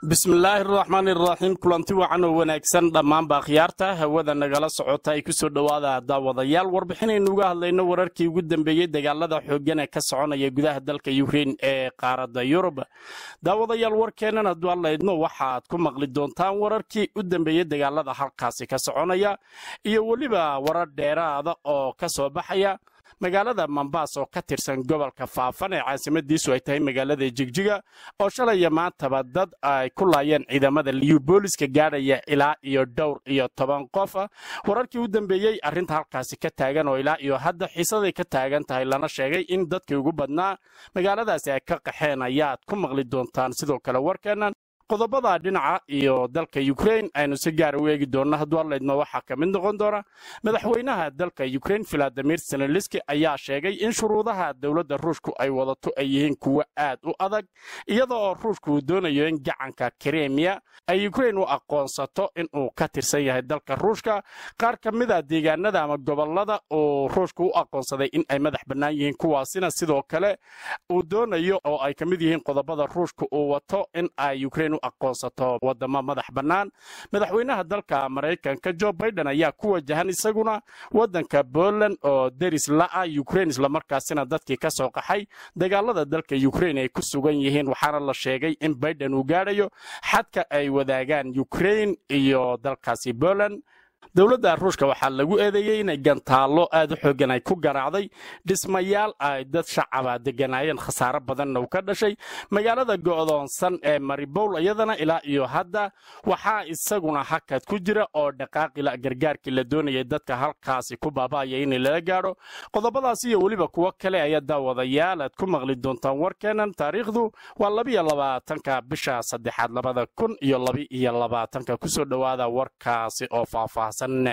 bismillaahi araxmaan iraxiim kulanti wacan oo wanaagsan dhammaanba akhyaarta hawada nagala socota ay ku soo dhowaada daawadayaal warbixinaynu uga hadlayno wararkii ugu dambeeyey dagaalada xooggan ee ka soconaya gudaha dalka yukrain ee qaaradda yurub daawadayaal warkeennan hadduu allaydno waxaad ku maqli doontaan wararkii u dambeeyey dagaalada halkaasi ka soconaya iyo weliba warar dheeraada oo ka soo baxaya magaalada mambaas oo ka tirsan gobolka faafan ee caasimadiisu ay tahay magaalada jigjiga oo shalaya maantaba dad ay ku laayeen ciidamada liyu booliska gaadhaya ilaa iyo dhowr iyo toban qof wararkii u dambeeyey arrinta halkaasi ka taagan oo ilaa iyo hadda xiisaday ka taagan tahay lana sheegay in dadkii ugu badnaa magaaladaasi ay ka qaxeen ayaad ku maqli doontaan sidoo kale warkeennan qodobada dhinaca iyo dalka yukrain aynu si gaara u eegi doonno hadduu allaydma waxaa ka mid noqon doona madaxweynaha dalka yukrain filadimir seneliski ayaa sheegay in shuruudaha dowladda ruushku ay wadato ay yihiin kuwo aad u adag iyada oo ruushku uu doonayo in gacanka kremiya ay yukrain u aqoonsato inuu ka tirsan yahay dalka ruushka qaar ka mida deegaanada ama gobolada uu ruushku u aqoonsaday in ay madax bannaan yihiin kuwaasina sidoo kale uu doonayo oo ay ka mid yihiin qodobada ruushka uu wato in ay yukrain aqoonsato wadamo madax bannaan madaxweynaha dalka maraykanka jo baiden ayaa ku wajahan isaguna waddanka poland oo deris la'a yukrain islamarkaasina dadkii ka soo qaxay dagaalada dalka yukrain ay ku sugan yihiin waxaana la sheegay in baiden uu gaadhayo xadka ay wadaagaan yukrain iyo dalkaasi poland dowladda ruushka waxaa lagu eedeeyey inay gantaallo aad u xoogan ay ku garaacday dhismayaal ay dad shacaba deganaayeen khasaaro badanna uu ka dhashay magaalada go'doonsan ee maribowl iyadana ilaa iyo hadda waxaa isaguna hakad ku jira oo dhaqaaqila gargaarkii la doonayay dadka halkaasi ku baaba'aya in lala gaadho qodobadaas iyo weliba kuwo kale ayaa daawadayaal aad ku maqli doontaan warkeennan taariikhdu waa labiyo labaatanka bisha saddexaad labada kun iyo labi-iyo labaatanka kusoo dhowaada warkaasi oo faahfaahsan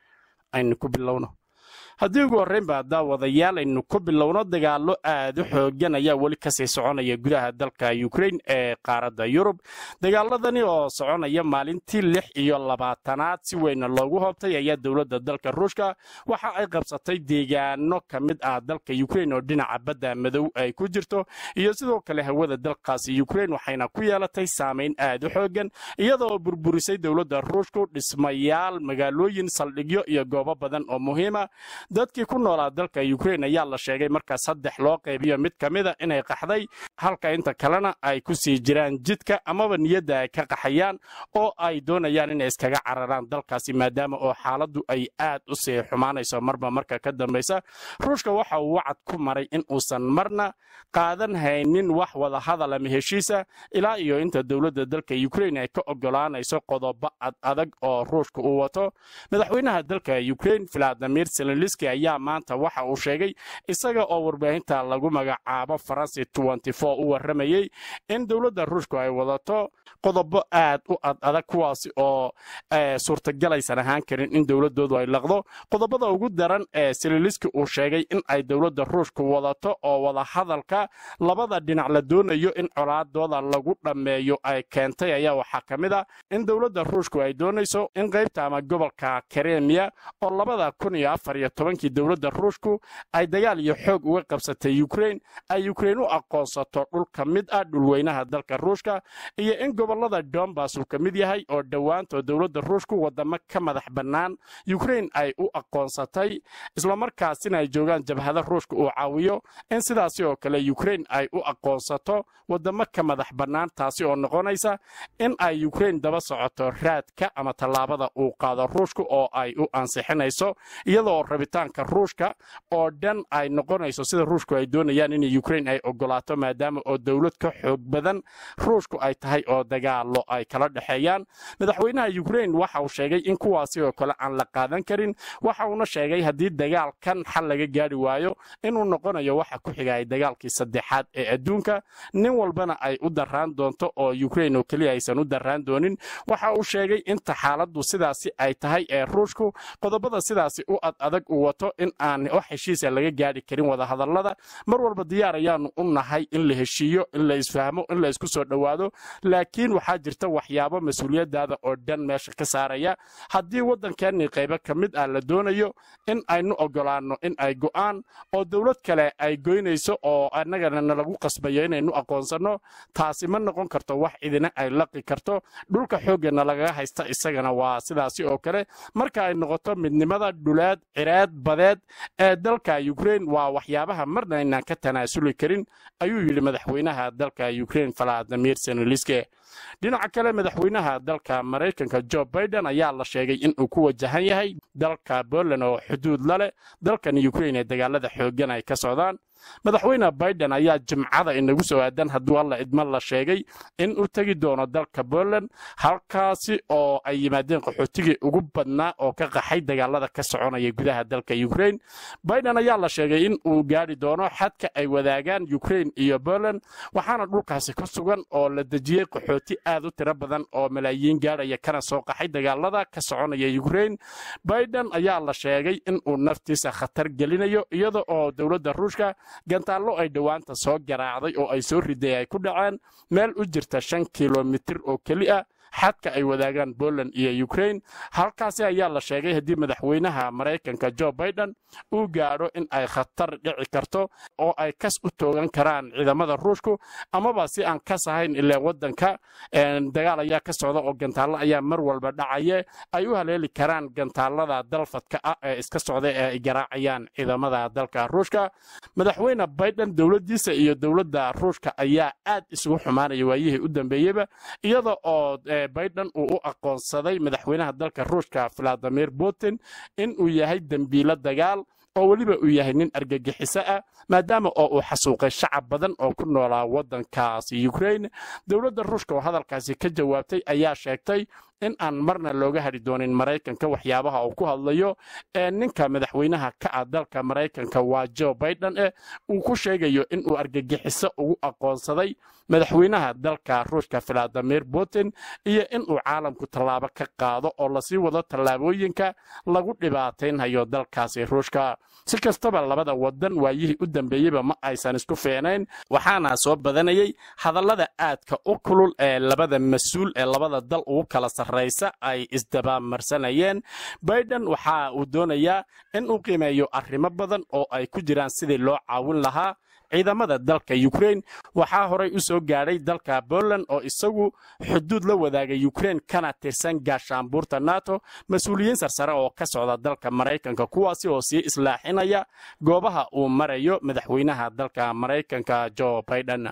aynu ku bilowno haddii ugu horreynba daawadayaal aynu ku bilowno dagaallo aad u xoogan ayaa weli kasii soconaya gudaha dalka yukrain ee qaaradda yurub dagaaladani oo soconaya maalintii lix iyo labaatanaad si weyna loogu hoobtay ayaa dowladda dalka ruushka waxa ay qabsatay deegaano ka mid ah dalka yukrain oo dhinaca badda madow ay ku jirto iyo sidoo kale hawada dalkaasi yukrain waxayna ku yeelatay saamayn aad u xoogan iyadoo burburisay dowladda ruushku dhismayaal magaalooyin saldhigyo iyo goobo badan oo muhiima dadkii ku noolaa dalka yukrain ayaa la sheegay markaa saddex loo qaybiyo mid ka mida inay qaxday halka inta kalena ay ku sii jiraan jidka amaba niyadda ay ka qaxayaan oo ay doonayaan inay iskaga cararaan dalkaasi maadaama oo xaaladdu ay aad u sii xumaanayso marba marka ka dambaysa ruushka waxa uu wacad ku maray in uusan marna qaadan haynin wax wada hadal ama heshiisa ilaa iyo inta dowladda dalka yukrain ay ka ogolaanayso qodobo ad adag oo ruushka uu wato madaxweynaha dalka yukrain filadimir seleniski ayaa maanta waxa uu sheegay isaga oo warbaahinta lagu magacaabo faransi u warramayey in dowladda ruushku ay wadato qodobo aad u ad adag kuwaasi oo suurtagalaysan ahaan karin in dowladoodu ay laqdo qodobada ugu daran ee seleniski uu sheegay in ay dowladda ruushku wadato oo wada hadalka labada dhinac la doonayo in colaadooda lagu dhammeeyo ay keentay ayaa waxaa ka mid a in dowladda ruushku ay doonayso in qaybta ama gobolka karemiya oo labada kun iyo afar iyo tobankii dowladda ruushku ay dagaal iyo xoog uga qabsatay yukrain ay yukrain u aqoonsato dhul ka mid ah dhulweynaha dalka ruushka iyo in gobolada dombas uu ka mid yahay oo dhowaantoo dowladda ruushku wadamo ka madax bannaan yukrain ay u aqoonsatay islamarkaasina ay joogaan jabhada ruushka uu caawiyo in sidaasi oo kale yukrain ay u aqoonsato wadamo ka madax bannaan taasi oo noqonaysa in ay yukrain daba socoto raadka ama tallaabada uu qaado ruushka oo ay u ansixinayso iyadoo rabitaanka ruushka oo dhan ay noqonayso sida ruushku ay doonayaan in yukrain ay ogolaato maadaama oo dowlad ka xoog badan ruushku ay tahay oo dagaalo ay kala dhexeeyaan madaxweynaha yukrain waxa uu sheegay in kuwaasi oo kale aan la qaadan karin waxa uuna sheegay haddii dagaalkan xal laga gaari waayo inuu noqonayo waxa ku xigaya dagaalkii saddexaad ee adduunka nin walbana ay u daraan doonto oo yukrain oo keliya aysan u daraan doonin waxa uu sheegay inta xaaladdu sidaasi ay tahay ee ruushku qodobada sidaasi u ad adag uu uu wato in aan wax heshiisa laga gaadhi karin wadahadallada mar walba diyaar ayaanu u nahay in la heshiiyo in la isfahmo in la isku soo dhowaado laakiin waxaa jirta waxyaabo mas-uuliyadaada oo dhan meesha ka saaraya haddii waddankeennii qaybo ka mid ah la doonayo in aynu ogolaanno in ay go'aan oo dowlad kale ay goynayso oo annagana nalagu qasbayo inaynu aqoonsanno taasi ma noqon karto wax idina ay laqi karto dhulka xooggana lagaga haysta isagana waa sidaasi oo kale marka ay noqoto midnimada dhuleed cireed badeed ee dalka ukrain waa waxyaabaha marna aynaan ka tanaasuli karin ayuu yidhi madaxweynaha dalka ukrain valadimir seneliske dhinaca kale madaxweynaha dalka maraykanka jo biden ayaa la sheegay inuu ku wajahan yahay dalka poland oo xuduud la leh dalkan ukrain ee dagaalada xooggan ay ka socdaan madaxweyne biden ayaa jimcada inagu soo aadan hadduu alla idma la sheegay in uu tegi doono dalka poland halkaasi oo ay yimaadeen qaxootigii ugu badnaa oo ka qaxay dagaalada ka soconaya gudaha dalka ukrain biden ayaa la sheegay in uu gaari doono xadka ay wadaagaan ukrain iyo poland waxaana dhulkaasi ku sugan oo la dejiyey qaxooti aad u tiro badan oo malaayiin gaadhaya kana soo qaxay dagaalada ka soconaya ukrain biden ayaa la sheegay in uu naftiisa khatar gelinayo iyada oo dowladda ruushka gantaallo ay dhowaanta soo garaacday oo ay soo riday ay ku dhaceen meel u jirta shan kilomitir oo keli ah xadka ay wadaagaan poland iyo ukrain halkaasi ayaa la sheegay haddii madaxweynaha maraykanka jo biden uu gaadho in ay khatar dhici karto oo ay kas u toogan karaan ciidamada ruushku amaba si aan kas ahayn ilaa waddanka dagaal ayaa ka socda oo gantaallo ayaa mar walba dhacaye ay u haleeli karaan gantaalada dalfadka ah ee iska socda ee ay garaacayaan ciidamada dalka ruushka madaxweyne biden dowladdiisa iyo dowladda ruushka ayaa aad isugu xumaanaya waayihii u dambeeyeyba iyada oo biden uu u aqoonsaday madaxweynaha dalka ruushka valadimir putin in uu yahay dembiilo dagaal oo weliba uu yahay nin argagixiso ah maadaama oo uu xasuuqay shacab badan oo ku noolaa waddankaasi ukrain dowladda ruushka oo hadalkaasi ka jawaabtay ayaa sheegtay in aan marna looga hadhi doonin maraykanka waxyaabaha uu ku hadlayo ee ninka madaxweynaha ka ah dalka maraykanka waa jo biden eh uu ku sheegayo inuu argagixiso ugu aqoonsaday madaxweynaha dalka ruushka valadimir putin iyo inuu caalamku tallaabo ka qaado oo lasii wado tallaabooyinka lagu dhibaataynhayo dalkaasi ruushka si kastaba labada wadan waayihii u dambeeyeyba ma aysan isku fiicnayn waxaana soo badanayay hadallada aadka u kulul ee labada mas-uul ee labada dal ugu kala sarraysa ay isdabamarsanayeen biden waxa uu doonayaa in uu qiimeeyo arrimo badan oo ay ku jiraan sidii loo caawin lahaa ciidamada dalka ukrain waxaa horay u soo gaadhay dalka poland oo isagu xuduud la wadaaga ukrain kana tirsan gaashaanbuurta nato mas-uuliyiin sarsare oo ka socda dalka maraykanka kuwaasi oo sii islaaxinaya goobaha uu marayo madaxweynaha dalka maraykanka jo biden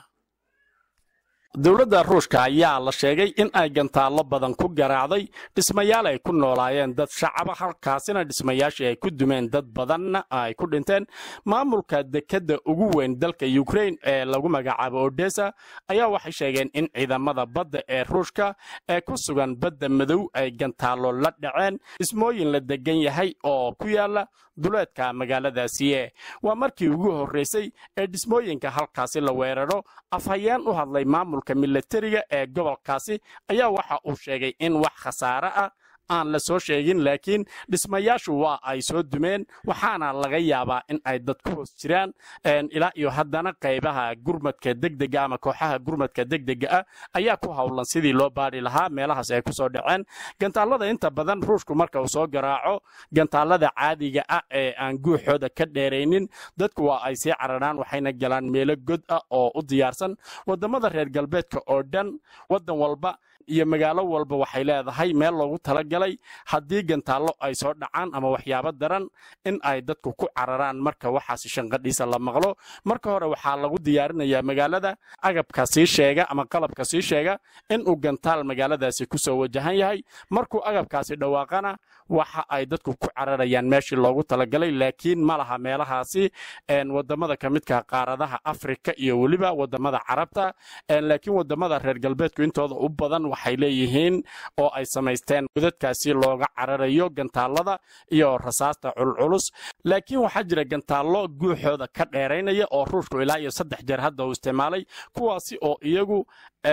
dowladda ruushka ayaa la sheegay in ay gantaallo badan ku garaacday dhismayaal ay ku noolaayeen dad shacaba halkaasina dhismayaashii ay ku dumeen dad badanna ay ku dhinteen maamulka dekedda ugu weyn dalka ukrain ee lagu magacaabo odesa ayaa waxay sheegeen in ciidamada badda ee ruushka ee ku sugan badda madow ay gantaallo la dhaceen dhismooyin la degan yahay oo ku yaala duleedka magaaladaasiye waa markii ugu horraysay ee dhismooyinka halkaasi la weeraro afhayeen u hadlay maamulka milatariga ee gobolkaasi ayaa waxa uu sheegay in wax khasaare ah aan la soo sheegin laakiin dhismayaashu waa ay soo dumeen waxaana laga yaabaa in ay dad ku hoos jiraan ilaa iyo haddana qaybaha gurmadka degdega ama kooxaha gurmadka degdega ah ayaa ku howlan sidii loo baadhi lahaa meelahaas ay ku soo dhaceen gantaalada inta badan ruushku marka uu soo garaaco gantaalada caadiga ah ee aan guuxooda ka dheeraynin dadku waa ay sii cararaan waxayna galaan meelo god ah oo u diyaarsan wadamada reer galbeedka oo dhan wadan walba iyo magaalo walba waxay leedahay meel loogu talagalay haddii gantaallo ay soo dhacaan ama waxyaabo daran in ay dadku ku cararaan marka waxaasi shanqadhiisa la maqlo marka hore waxaa lagu diyaarinayaa magaalada agabka sii sheega ama qalabka sii sheega inuu gantaal magaaladaasi ku soo wajahan yahay markuu agabkaasi dhawaaqana waxa ay dadku ku cararayaan meeshii loogu talagalay laakiin ma laha meelahaasi wadamada ka midka qaaradaha afrika iyo weliba wadamada carabta laakiin wadamada reer galbeedku intooda u badan waxay leeyihiin oo ay samaysteen godadka halkaasi looga cararayo gantaalada iyo rasaasta culculus laakiin waxaa jira gantaallo guuxooda ka dheeraynaya oo ruushku ilaa iyo saddex jeer hadda uu isticmaalay kuwaasi oo iyagu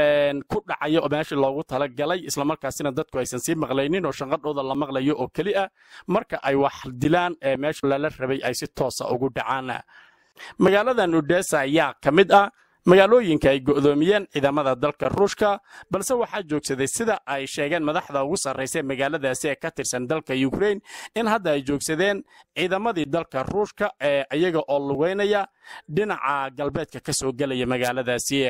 ku dhacaya oo meeshii loogu talagalay islamarkaasina dadku aysan sii maqlaynin oo shanqadhooda la maqlayo oo keli ah marka ay wax dilaan ee meesha lala rabay ay si toosa ugu dhacaan magaaladan udesa ayaa ka mid ah magaalooyinka ay go'doomiyeen ciidamada dalka ruushka balse waxaa joogsaday sida ay sheegeen madaxda ugu sarraysa magaaladaasi ee ka tirsan dalka ukrain in hadda ay joogsadeen ciidamadii dalka ruushka ee iyaga oo lugeynaya dhinaca galbeedka ka soo gelaya magaaladaasi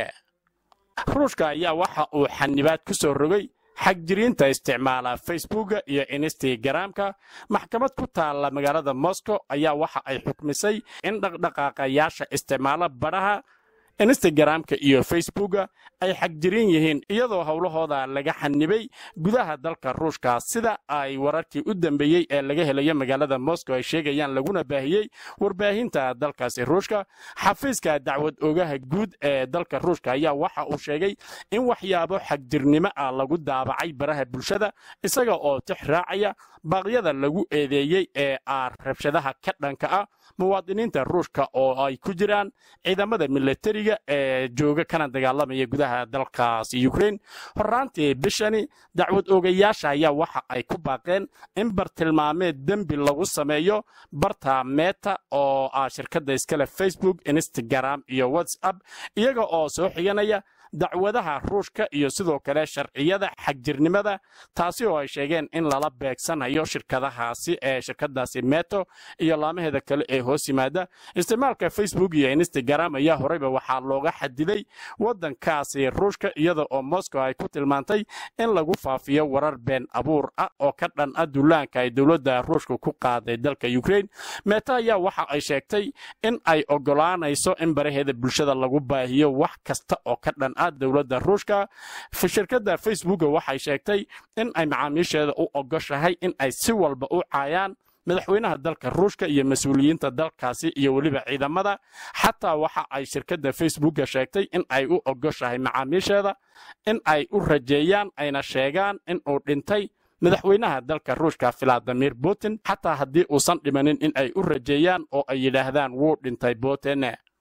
ruushka ayaa waxa uu xanibaad ku soo rogay xagjiriinta isticmaala facebooka iyo instagramka maxkamad ku taalla magaalada moscow ayaa waxa ay xukmisay in dhaqdhaqaaqayaasha isticmaala badhaha instagramka iyo facebooka ay xagjiriin yihiin iyadoo howlahooda laga xanibay gudaha dalka ruushka sida ay wararkii u dambeeyey ee laga helayo magaalada moscow ay sheegayaan laguna baahiyey warbaahinta dalkaasi ruushka xafiiska dacwad ogaha guud ee dalka ruushka ayaa waxa uu sheegay in waxyaabo xagjirnimo ah lagu daabacay baraha bulshada isaga oo tix raacaya baaqyada lagu eedeeyey ee ah rabshadaha ka dhanka ah muwaadiniinta ruushka oo ay ku jiraan ciidamada milatariga ee jooga kana dagaalamaya gudaha dalkaas ukrain horaantii bishani dacwad oogayaasha ayaa waxa ay ku baaqeen in bartilmaameed dembi lagu sameeyo barta meta oo ah shirkadda iskale facebook instagram iyo whatsapp iyaga oo soo xiganaya dacwadaha ruushka iyo sidoo kale sharciyada xagjirnimada taasi oo ay sheegeen in lala beegsanayo shirkadahaasi ee shirkadaasi meto iyo laamaheeda kale ee hoos yimaada isticmaalka facebook iyo instagram ayaa horeyba waxaa looga xadiday waddankaasi ruushka iyada oo moscow ay ku tilmaantay in lagu faafiyo warar been abuur ah oo ka dhan ah duulaanka ay dowladda ruushka ku qaaday dalka ukrain meto ayaa waxa ay sheegtay in ay ogolaanayso in baraheeda bulshada lagu baahiyo wax kasta oo ka dhan ah dowladda ruushka shirkadda facebooka waxay sheegtay in ay macaamiisheeda u ogoshahay in ay si walba u caayaan madaxweynaha dalka ruushka iyo mas-uuliyiinta dalkaasi iyo weliba ciidamada xataa waxa ay shirkadda facebooka sheegtay in ay u ogoshahay macaamiisheeda in ay u rajeeyaan ayna sheegaan in uu dhintay madaxweynaha dalka ruushka valadimir putin xataa haddii uusan dhimanin in ay u rajeeyaan oo ay yidhaahdaan wuu dhintay putin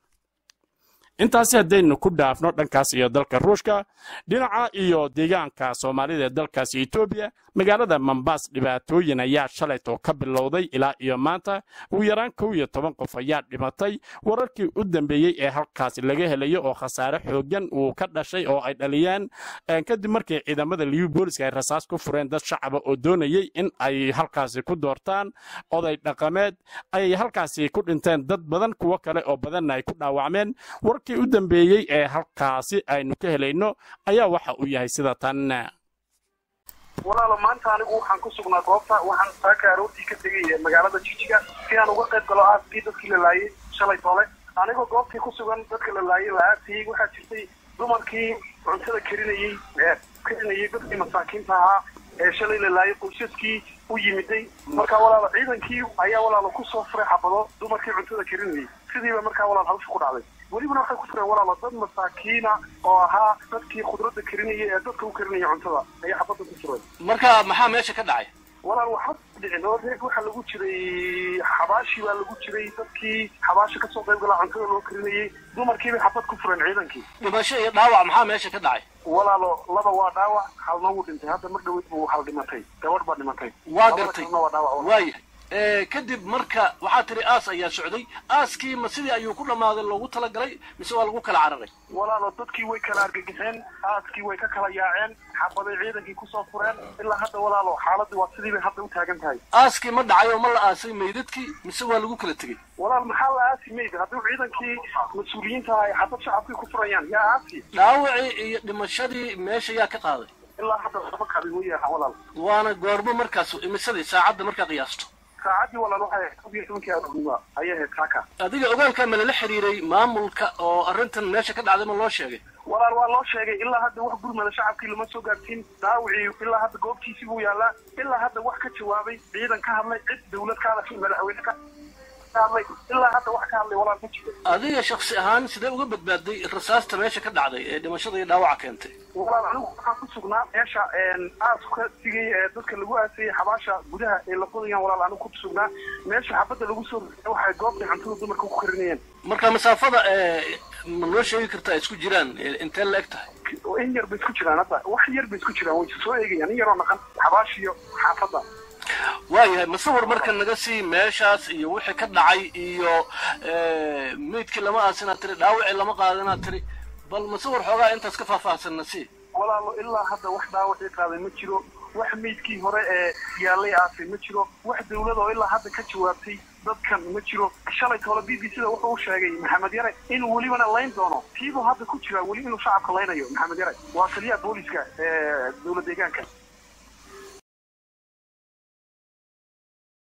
intaasi haddaynu ku dhaafno dhankaas iyo dalka ruushka dhinaca iyo deegaanka soomaalida ee dalkaasi etoobiya magaalada mambaas dhibaatooyin ayaa shalaytoo ka bilowday ilaa iyo maanta ugu yaraan kow iyo toban qof ayaa dhimatay wararkii u dambeeyey ee halkaasi laga helayo oo khasaare xoogan uu ka dhashay oo ay dhaliyeen kadib markii ciidamada liyu booliska ay rasaas ku fureen dad shacaba oo doonayey in ay halkaasi ku doortaan oday dhaqameed ay halkaasi ku dhinteen dad badan kuwo kale oo badanna ay ku dhaawacmeen warkii u dambeeyey ee halkaasi aynu ka helayno ayaa waxa uu yahay sida tan walaalo maanta anigu waxaan ku sugnaa goobta waxaan saaka aroortii ka tegay magaalada jijiga si aan uga qayb galo aaskii dadkii la laayay shalay toole anigoo goobtii ku sugan dadka la laayay la aasayey waxaa jirtay dumarkii cuntada karinayey karinayay dadkii masaakiinta ahaa ee shalay la laayay qoysaskii u yimiday marka walaalo ciidankii ayaa walaalo kusoo furay xabado dumarkii cuntada karinayay sidiiba markaa walaal hawsha ku dhacday welibana waxay ku fureen walaalo dad masaakiina oo ahaa dadkii khudradda karinaya ee dadka u karinaya cuntada ayaa xabadda ku fureen marka maxaa meesha ka dhacay walaal waxba dhicin oo reeg waxaa lagu jiray xabaashi baa lagu jiray dadkii xabaasha kasoo qayb galaa cuntada loo karinayay dumarkiibay xabad ku fureen ciidankii dhimasho iyo dhaawac maxaa meesha ka dhacay walaalo laba waa dhaawac halna wuu dhintay hadda mar dhaweyd buu hal dhimatay gabadh baa dhimatay waa gartay Labada kalena waa dhaawac walaal. waayahay kadib marka waxaa tiri aas ayaa socday aaskii ma sidii ayuu ku dhammaaday loogu talagalay mise waa lagu kala cararay walaalo dadkii way kala argagixeen aaskii way ka kala yaaceen xabaday ciidankii kusoo fureen ilaa hadda walaalo xaaladii waa sidii bay hadda u taagan tahay aaskii ma dhacay oo ma la aasay meydadkii mise waa lagu kala tegey walaal maxaa la aasi mayd haddii ciidankii mas-uuliyiinta ay xabad shacabkii ku furayaan yaa aasi dhaawacii iyo dhimashadii meesha yaa ka qaaday ilaa hadda laba kabin way yahaan walaal waana goormo markaas imisadii saacadda markaa qiyaasto saacaddii walaal waxay ahayd kob iyo tobankii aroornimo ayay ahayd saaka adiga ogaalkaa ma lala xiriiray maamulka oo arrintan meesha ka dhacday ma loo sheegay walaal waa loo sheegay ilaa hadda wax gurmada shacabkii lama soo gaarsiin daawicii ilaa hadda goobtiisii buu yaalaa ilaa hadda wax ka jawaabay ciidan ka hadlay cid dawlad ka hadashay madaxweyne ka ka hadlay ilaa hadda wax ka hadlay walaal ma jiro adiga shaksi ahaan sidee uga badbaaday rasaasta meesha ka dhacday ee dhimashada iyo dhaawaca keentay walaal anigu waxaan ku sugnaa meesha aaska sigay ee dadka lagu aasayay xabaasha gudaha ee la qodayaan walaal anigu ku sugnaa meesha xabadda lagu soo rogay waxay goobtay cuntada dumarka ku karinayeen marka masaafada ma noo sheegi kartaa ay isku jiraan intee la eg tahay in yar bay isku jiraan hadda wax yar bay isku jiraan way soo eegayaan in yaroo naqan xabaashiyo xaafadda waayahay masawir marka naga sii meeshaas iyo wixii ka dhacay iyo meydkii lama aasinaa tiri dhaawacii lama qaadinaa tiri bal masawir xoogaa intaas ka faahfaahsanna sii walaalo ilaa hadda wax dhaawacii qaaday ma jiro wax meydkii hore ee yaalay aasay ma jiro wax dawlad oo ilaa hadda ka jawaabtay dadkan ma jiro shalay toole b b c da wuxuu u sheegay maxamed yare inuu welibana layn doono tiibuu hadda ku jiraa weli inuu shacabka laynayo maxamed yare waa taliyaha booliska ee dowlad deegaanka